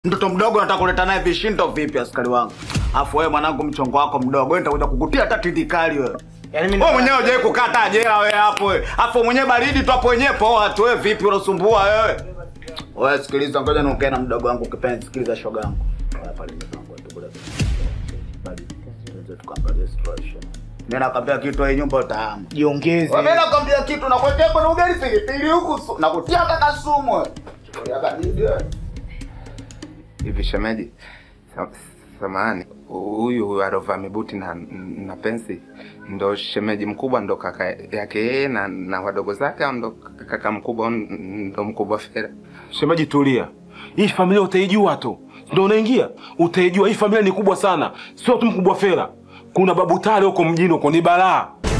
Mtoto mdogo nataka kuleta naye vishindo vipi askari wangu? Afu wewe mwanangu mchongo wako mdogo, wewe nitakuja kukutia hata tindikali wewe. Yaani mimi Wewe mwenyewe hujawahi kukaa hata jela wewe hapo wewe. Afu mwenyewe baridi tu hapo wenyewe poa tu wewe vipi unasumbua wewe? Wewe sikiliza ngoja niongee na mdogo wangu kipenzi, sikiliza shoga yangu. Haya pale mdogo wangu tukule. Bali tuweze tukaangalia situation. Mimi nakwambia kitu hii nyumba utahamu. jiongeze. Mimi nakwambia kitu nakuwekea kwenye ugali pilipili huku su- nakutia hata kasumu wewe. Chukulia baridi wewe. Hivi shemeji, sa- samahani, huyu huyu alovaa mibuti na, na pensi ndo shemeji mkubwa, ndo kaka yake yeye na, na wadogo zake, au ndo kaka mkubwa, au ndo mkubwa Fera? Shemeji, tulia. Hii familia utaijua tu, ndo unaingia utaijua. Hii familia ni kubwa sana, sio tu mkubwa Fera. Kuna babu Tale huko mjini huko, ni balaa.